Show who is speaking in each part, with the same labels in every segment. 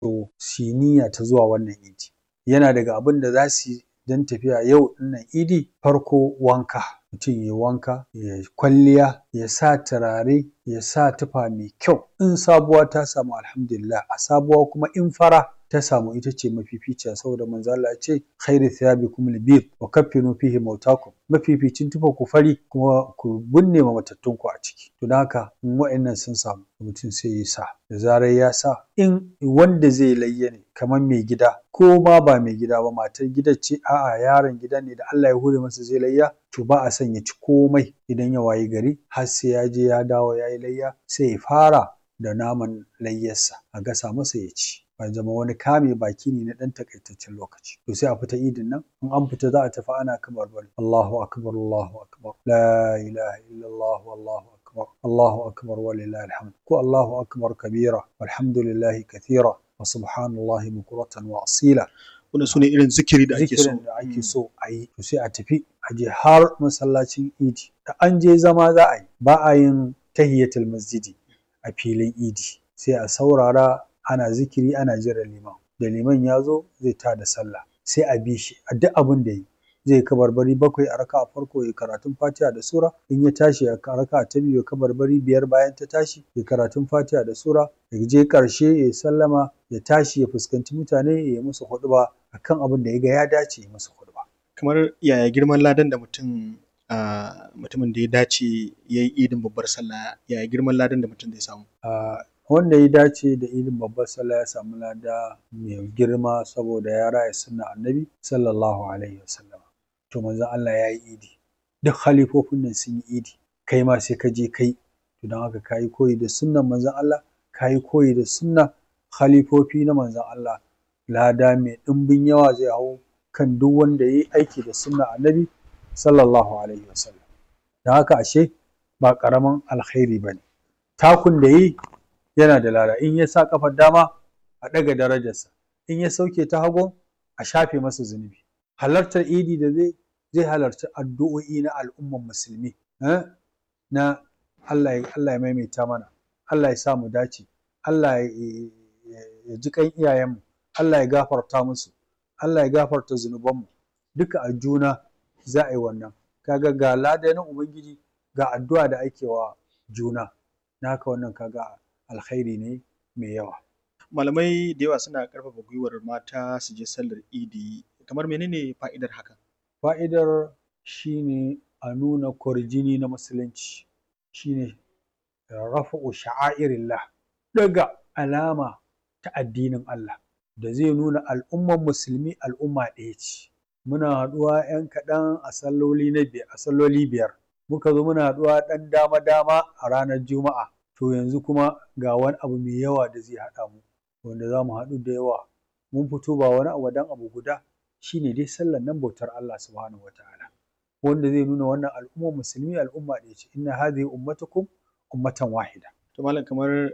Speaker 1: to su yi niyya ta zuwa wannan idi yana daga abin da za su yi don tafiya yau ɗinnan idi farko wanka mutum ya wanka ya kwalliya ya sa turare ya sa tufa mai kyau in sabuwa ta samu alhamdulillah a sabuwa kuma in fara ta samu ita ce mafificiya saboda manzo Allah ya ce khairu thiyabikum al-bid wa kaffinu fihi mautakum mafificin tufa ku fari kuma ku binne ma matattun ku a ciki to don haka in wa'annan sun samu mutum sai ya sa da zarar ya sa in wanda zai layya ne kamar mai gida ko ma ba mai gida ba matar gidan ce a'a yaron gida ne da Allah ya hore masa zai layya to ba a son ya ci komai idan ya wayi gari har sai ya je ya dawo ya yi layya sai ya fara da naman layyarsa a gasa masa ya ci ya zama wani kame baki ne na ɗan takaitaccen lokaci to sai a fita idin nan in an fita za a tafi ana kamar bari Allahu akbar Allahu akbar la ilaha illallah wallahu akbar Allahu akbar walillahi alhamd ko Allahu akbar kabira walhamdulillahi kathira wa subhanallahi bukuratan wa asila
Speaker 2: wannan sune irin zikiri da ake so
Speaker 1: zikirin da ake so a yi to sai a tafi a je har masallacin idi da an je zama za a yi ba a yin tahiyatul masjidi a filin idi sai a saurara ana zikiri ana jiran liman da liman ya zo zai ta da sallah sai a bi shi a duk abin da yi zai kabarbari bakwai a raka a farko ya karatun fatiha da sura in ya tashi a raka ta biyu ya kabarbari biyar bayan ta tashi ya karatun fatiha da sura ya je karshe ya sallama ya tashi ya fuskanci mutane ya yi musu huɗuba akan abin da ya ga ya dace ya musu huɗuba.
Speaker 2: kamar yaya girman ladan da mutum mutumin da ya dace ya yi idin babbar sallah yaya girman ladan da mutum zai samu
Speaker 1: wanda ya dace da idin babbar sallah ya samu lada mai girma saboda ya raya sunna annabi sallallahu alaihi wasallam to manzon Allah ya yi idi duk halifofin nan sun yi idi kai ma sai ka je kai to don haka kayi koyi da sunnan manzon Allah kayi koyi da sunna khalifofi na manzon Allah lada mai ɗimbin yawa zai hau kan duk wanda ya yi aiki da sunna annabi sallallahu alaihi wasallam don haka ashe ba ƙaramin alkhairi ba ne takun da yi yana da lada in ya sa kafar dama a ɗaga darajarsa in ya sauke ta hagu a shafe masa zunubi halartar idi da zai zai halarci addu'o'i na al'umman musulmi na Allah ya maimaita mana Allah ya sa mu dace Allah ya ji kan iyayenmu Allah ya gafarta musu Allah ya gafarta zunubanmu duka a juna za a yi wannan kaga ga lada na ubangiji ga addu'a da ake wa juna na haka wannan kaga alkhairi ne mai yawa
Speaker 2: malamai da yawa suna ƙarfafa gwiwar mata su je sallar idi kamar menene fa'idar hakan
Speaker 1: fa'idar shine a nuna kwarjini na musulunci shine rafa'u sha'airillah daga alama ta addinin Allah da zai nuna al'umman musulmi al'umma ɗaya ce muna haɗuwa 'yan kaɗan a salloli na biyar a salloli biyar muka zo muna haɗuwa ɗan dama dama a ranar juma'a to yanzu kuma ga wani abu mai yawa da zai haɗa mu wanda za mu haɗu da yawa mun fito ba wani abu dan abu guda shine dai sallar nan bautar Allah subhanahu wataala wanda zai nuna wannan al'ummar musulmi al'umma ɗaya ce inna hadhihi ummatukum ummatan wahida
Speaker 2: to malam kamar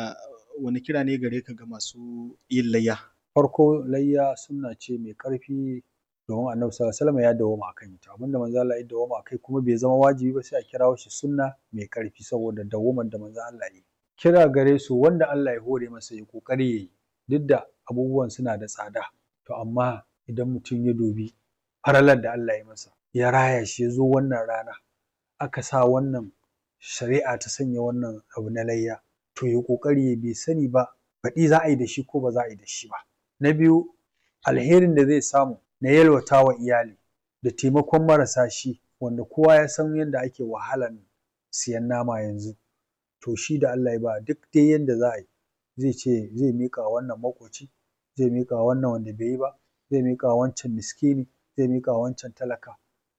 Speaker 2: wani kira ne gare ka ga masu yin layya
Speaker 1: farko layya sunna ce mai ƙarfi domin annabi sallallahu alaihi wasallam ya dawoma akan ita abinda manzo Allah ya dawoma akai kuma bai zama wajibi ba sai a kirawo shi sunna mai ƙarfi saboda dawoman da manzo Allah ya kira gare su wanda Allah ya hore masa ya kokari yayi duk da abubuwan suna da tsada to amma idan mutum ya dubi faralar da Allah ya masa ya raya shi ya zo wannan rana aka sa wannan shari'a ta sanya wannan abu na layya to ya kokari ya bai sani ba baɗi za a yi da shi ko ba za a yi da shi ba na biyu alherin da zai samu na yalwata wa iyali da taimakon marasa shi wanda kowa ya san yadda ake wahalan siyan nama yanzu to shi da Allah ya ba duk dai yadda za a yi zai ce zai miƙa wannan maƙoci zai miƙa wannan wanda bai yi ba zai miƙa wancan miskini zai miƙa wancan talaka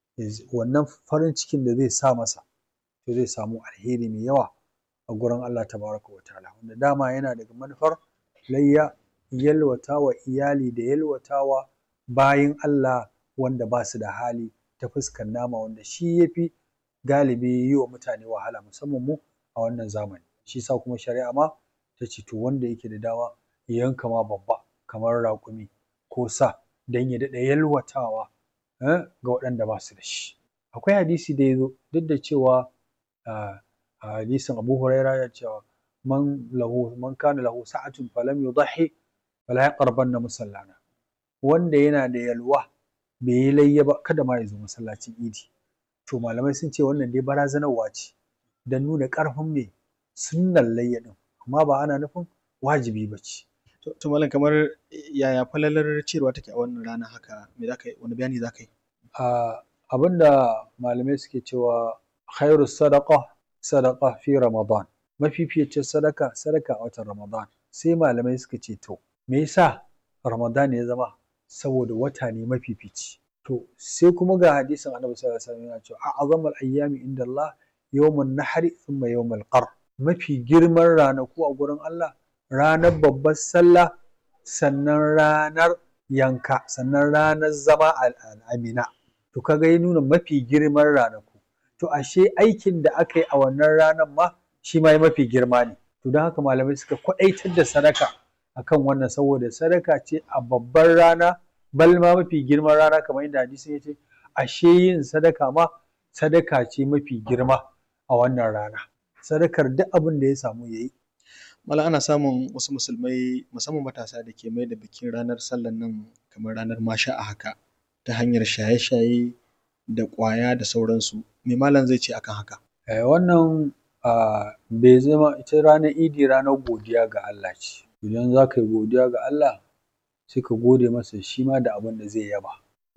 Speaker 1: wannan farin cikin da zai sa masa to zai samu alheri mai yawa a gurin Allah tabaraka wa ta'ala wanda dama yana daga manufar layya yalwata wa iyali da yalwata wa bayin Allah wanda ba su da hali ta fuskar nama wanda shi ya fi galibi yi wa mutane wahala musamman mu a wannan zamani shi sa kuma shari'a ma ta ce to wanda yake da dama ya yanka ma babba kamar raƙumi ko sa don ya daɗa yalwatawa ga waɗanda ba su da shi akwai hadisi da ya zo duk da cewa a hadisin Abu Huraira ya cewa man lahu man kana lahu sa'atun falam yudhi fala yaqrabanna musallana wanda yana da yalwa bai yi layya ba kada ma ya zo masallacin idi to malamai sun ce wannan dai barazanarwa ce don nuna ƙarfin me sunnar layya ɗin amma ba ana nufin wajibi ba ce
Speaker 2: To, to malam kamar yaya falalar ciyarwa take a wannan rana haka me za ka yi wani bayani za ka yi?
Speaker 1: a abinda malamai suke cewa khairu sadaqa sadaqa fi ramadan mafificin sadaka sadaka a watan ramadan sai malamai suka ce to me yasa ramadan ya zama saboda wata ne mafifici to sai kuma ga hadisin annabi sallallahu alaihi wasallam yana cewa a'zamul ayyami inda Allah yawmun nahri thumma yawmul qar mafi girman ranaku a gurin Allah ranar babbar sallah sannan ranar yanka sannan ranar zama al'amina to kaga ya nuna mafi girman ranaku to ashe aikin da aka yi a wannan ranar ma shi ma mafi girma ne to don haka malamai suka kwaɗaitar da sadaka akan wannan saboda sadaka ce a babbar rana bal ma mafi girman rana kamar yadda hadisin ya ce ashe yin sadaka ma sadaka ce mafi girma a wannan rana sadakar duk abin da ya samu ya yi
Speaker 2: Malam ana samun wasu musulmai musamman matasa da ke mai da bikin ranar sallan nan kamar ranar masha a haka ta hanyar shaye-shaye da ƙwaya da sauransu me malam zai ce akan haka?
Speaker 1: Eh, wannan ah, bai zama ita ranar idi ranar godiya ga Allah ce idan za ka yi godiya ga Allah sai ka gode masa shi ma da abin da zai yaba